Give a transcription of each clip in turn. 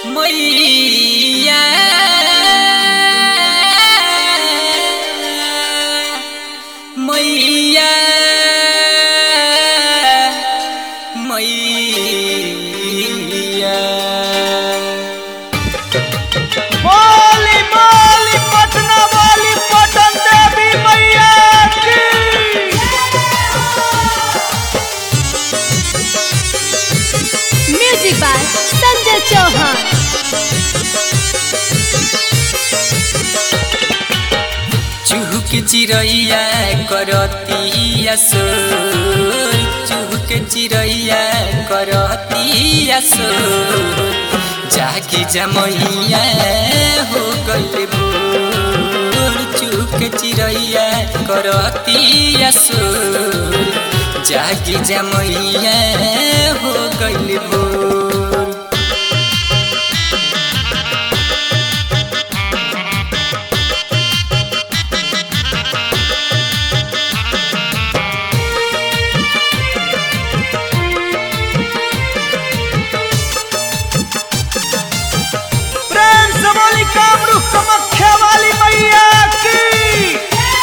मैया मैया मैया बोली बोली पटना वाली पटन देवी मैया की म्यूजिक बाय संजय चौहान चुहुक चिरैया करतिया सोर चुहुक चिरैया करतिया सोर जागी जमैया हो गइल भोर चुहुक चिरैया करतिया सोर जागी जमैया हो गइल भोर प्रेम से बोली कामरू कमख्या वाली मैया की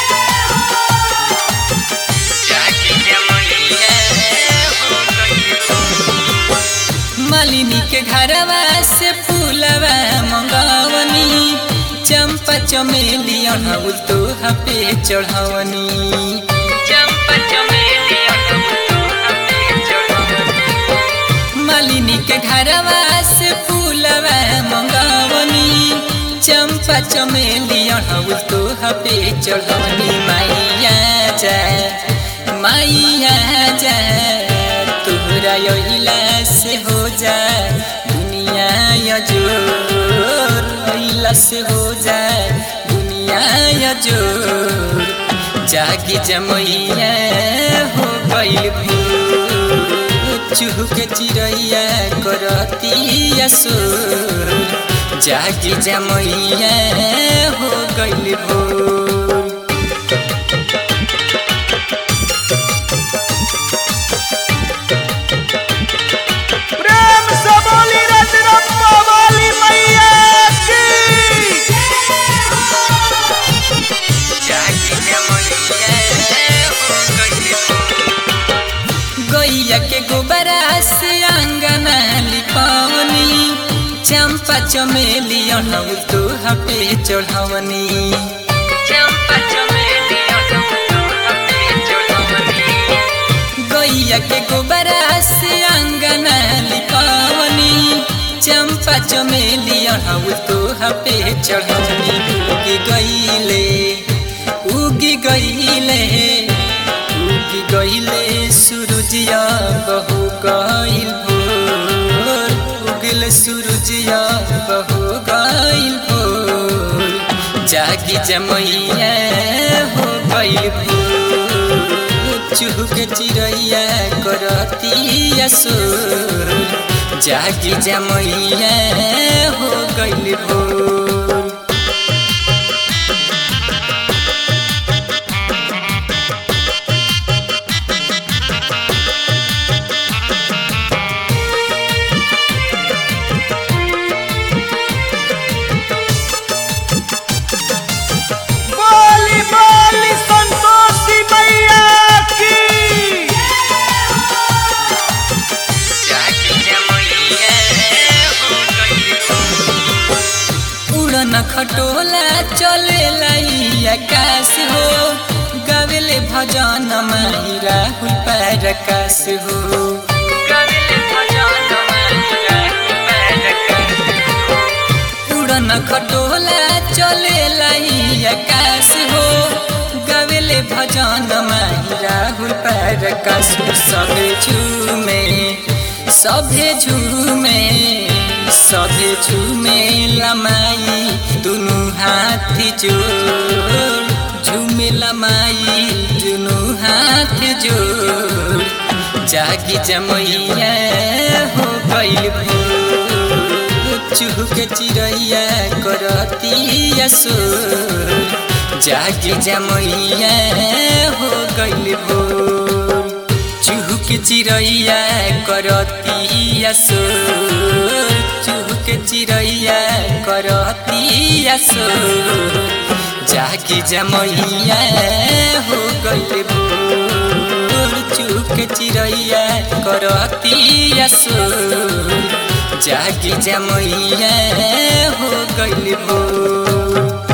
मालिनी के घरवा से फूलवा मंगवनी चंपा चमेली अढ़ाउल तो हपे चढ़वनी चंपा चमेली अढ़ाउल तो हपे चढ़वनी मालिनी के घरवा से फूलवा मंगवनी चंपा चमेली अढ़ाउल तो हपे चढ़वनी माइया जा माइया जा तोहरा अइला से हो जा दुनिया यजोर अइला से हो जा दुनिया यजोर जागी जमैया हो गइल भोर चुहुक चिरैया करतिया सोर जागी जमैया हो गइल भोर प्रेम से बोली रजरप्पा वाली मैया की गैया के गोबरा से अंगना लिपवनी चंपा चमेली अढ़ाउल तो हपे चढ़वनी चंपा चमेली अढ़ाउल तो हपे चढ़वनी गैया के गोबरा से अंगना लिपवनी चंपा चमेली अढ़ाउल तो हपे चढ़वनी उगी गईले उगी गईले उगी गईले सूरजिया बहु गईल भोर उगल सूरजिया बहु गईल भोर जागी जमैया हो गईल भोर चुहुक चिरैया करतिया सोर जागी जमैया हो गईल भोर बोली बोली संतोषी मैया की उड़न खटोला चले लाई आकाश हो गावेले भजन माही राहुल पर आकाश हो गावेले भजन माही राहुल पर आकाश हो। उड़न खटोला चले लाई आकाश हो गावेले भजन माही राहुल पर आकाश हो सभे झूमे सभे झूमे सभे झूमे लमाई दुनु हाथी जोड़ झूमे लमाई दुनु हाथ जोड़ जागी जमैया हो गइल भोर चुहुक चिरैया करतिया सोर जागी जमैया हो गइल भोर चुहुक चिरैया करतिया सोर चुहुक चिड़ैया करतिया सो जागी जमैया हो गइल भोर चुक चिड़ैया करतिया सो जागी जमैया हो गइल भोर